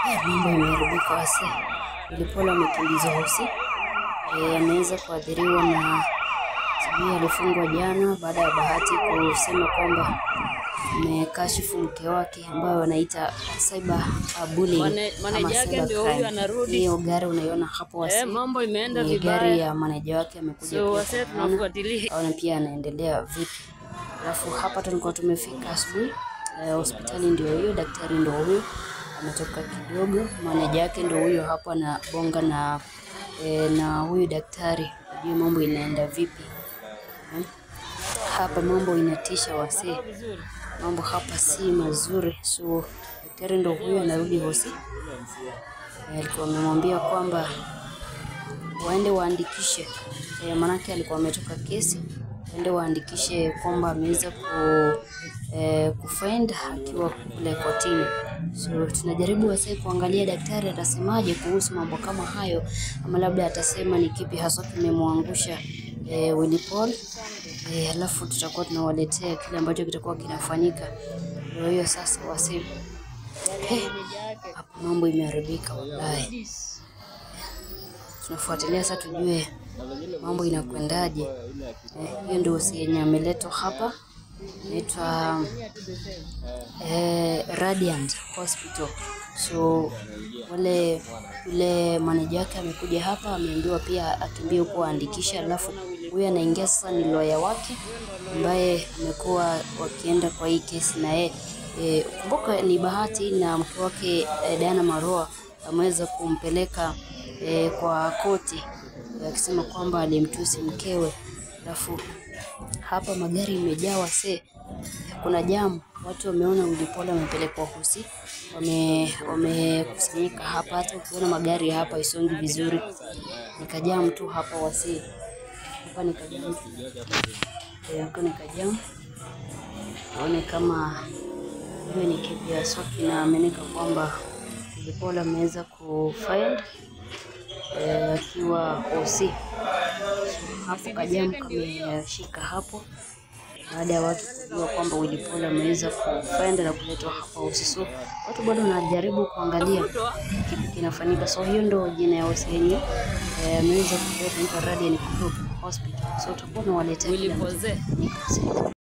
Mambo imeharibika wase. Wilipolo amekimbizwa hosi. E, ameweza kuathiriwa na sijui alifungwa jana baada ya Bahati kusema kwamba amekashifu mke wake ambayo wanaita cyber bullying Mane- ama maneja yake cyber ndio huyu crime. anarudi. Hiyo gari unaiona hapo wase. Eh, mambo imeenda Ni gari vibaya. ya maneja wake amekuja So pia wase kuona tunafuatilia. aone pia anaendelea vipi. Alafu hapa tulikuwa tumefika asubuhi eh, hospitali ndio hiyo, daktari ndio huyo ametoka kidogo, maneja yake ndio huyo hapo anabonga na eh, na huyu daktari ajue mambo inaenda vipi. Hmm. Hapa mambo inatisha wasee, mambo hapa si mazuri. So daktari ndio huyo anarudi hosi, Eh, alikuwa amemwambia kwamba waende waandikishe e, manake alikuwa ametoka kesi, waende waandikishe kwamba ameweza ku e, kufind akiwa kule kotini. So tunajaribu wase kuangalia daktari atasemaje kuhusu mambo kama hayo, ama labda atasema ni kipi haswa kimemwangusha e, Willy Paul e, alafu tutakuwa tunawaletea kile ambacho kitakuwa kinafanyika. Ndio hiyo sasa wase, hey, hapa mambo imeharibika wallahi tunafuatilia sasa tujue mambo inakwendaje. Eh, hiyo ndio hosi yenye ameletwa hapa, inaitwa eh, Radiant Hospital. So wale yule maneja wake amekuja hapa, ameambiwa pia akimbie huko aandikisha, alafu huyu anaingia sasa ni lawyer wake ambaye amekuwa wakienda kwa hii kesi na yeye eh, kumbuka ni Bahati na mke wake eh, Diana Maroa ameweza kumpeleka eh, kwa koti akisema kwamba alimtusi mkewe. Alafu hapa magari imejaa wasee, kuna jamu, watu wameona Willy Paul amepelekwa hosi, wame wamekusanyika hapa. Hata ukiona magari hapa isongi vizuri, nikajamu tu hapa wasee, hapa nikajamu tu Eh, hapa nikajamu, tuone kama hiyo ni kipi haswa kinaaminika kwamba Willy Paul ameweza kufind eh, akiwa OC. Hapo kajamu kameshika hapo baada ya watu kujua kwamba Willy Paul ameweza kufind na kuletwa hapa OC. So watu bado wanajaribu kuangalia kipi kinafanyika. So hiyo ndo jina ya OC yenye eh, ameweza kuleta inaitwa Radiant Group Hospital. So tutakuwa tunawaletea Willy kile ambacho Poze. kinafanyika.